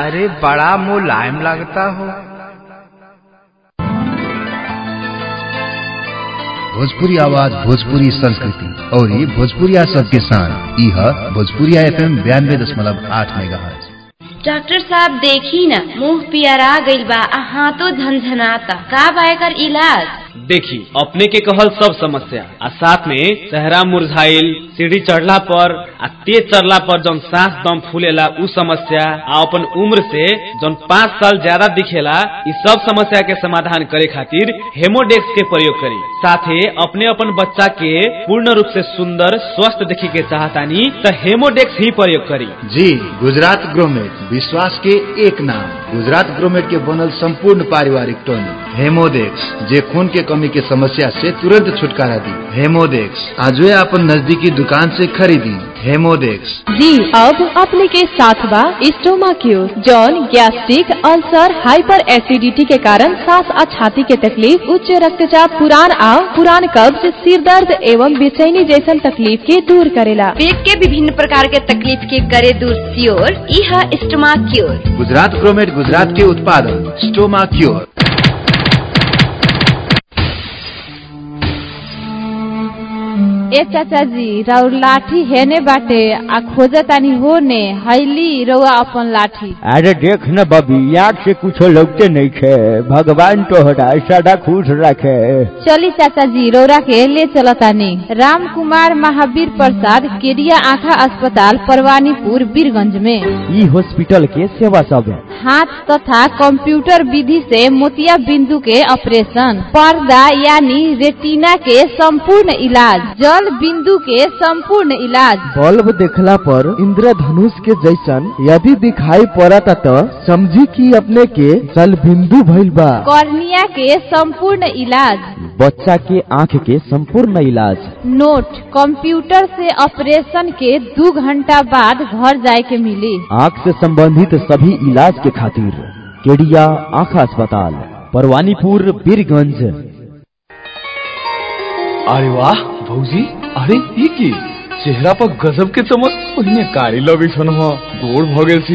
अरे बड़ा मुलायम लगता हो भोजपुरी आवाज भोजपुरी संस्कृति और ये भोजपुरिया सबके साथ यह भोजपुरिया एफ एम बयानबे दशमलव आठ मेगा डॉक्टर साहब देखी न मुंह पियरा गइल बा आ हाथों झनझनाता का बा एकर इलाज देखी अपने के कहल सब समस्या आ साथ में सहरा मुरझाइल सीढ़ी चढ़ला पर आ तेज चढ़ला पर जौन सांस दम फूलेला उ समस्या आ अपन उम्र से जौन पाँच साल ज्यादा दिखेला इ सब समस्या के समाधान करे खातिर हेमोडेक्स के प्रयोग करी साथे अपने अपन बच्चा के पूर्ण रूप से सुंदर स्वस्थ देखे के चाहतानी त हेमोडेक्स ही प्रयोग करी जी गुजरात ग्रोमेट विश्वास के एक नाम गुजरात ग्रोमेट के बनल संपूर्ण पारिवारिक टॉनिक हेमोडेक्स जे खून के कमी के समस्या से तुरंत छुटकारा दी हेमोडेक्स आज अपन नजदीकी दुकान से खरीदी हेमोडेक्स जी अब अपने के साथ बा स्टोमा क्यूर जौन गैस्ट्रिक अल्सर हाइपर एसिडिटी के कारण सांस और छाती के तकलीफ उच्च रक्तचाप पुरान आ पुरान कब्ज सिर दर्द एवं बेचैनी जैसन तकलीफ के दूर करेला पेट के विभिन्न प्रकार के तकलीफ के करे दूर सियोर इह स्टमा क्योर गुजरात ग्रोमेट गुजरात के उत्पादन स्टोमा क्योर ए चाचा जी राउर लाठी हेने बाटे आ खोजतानी होने हैली रउआ अपन लाठी अरे देख न बबी आँख से कुछो लगते नहीं खे भगवान तोहरा सदा खुश रखे चली चाचा जी रौरा के ले चलतानी राम कुमार महावीर प्रसाद केरिया आँखा अस्पताल परवानीपुर बीरगंज में ई हॉस्पिटल के सेवा सब है हाथ तथा कंप्यूटर विधि से मोतिया बिंदु के ऑपरेशन पर्दा यानी रेटिना के संपूर्ण इलाज जल बिंदु के संपूर्ण इलाज बल्ब देखला पर इंद्रधनुष के जैसन यदि दिखाई पड़ता तो समझी कि अपने के जल बिंदु भइल बा कॉर्निया के संपूर्ण इलाज बच्चा के आँख के संपूर्ण इलाज नोट कंप्यूटर से ऑपरेशन के दो घंटा बाद घर जाए के मिली आँख से संबंधित सभी इलाज के खातिर केडिया आँख अस्पताल परवानीपुर बीरगंज अरे वाह भौजी अरे ई की चेहरा पर गजब के चमक पहिने कारी लगे छन गोड़ भ गेल छी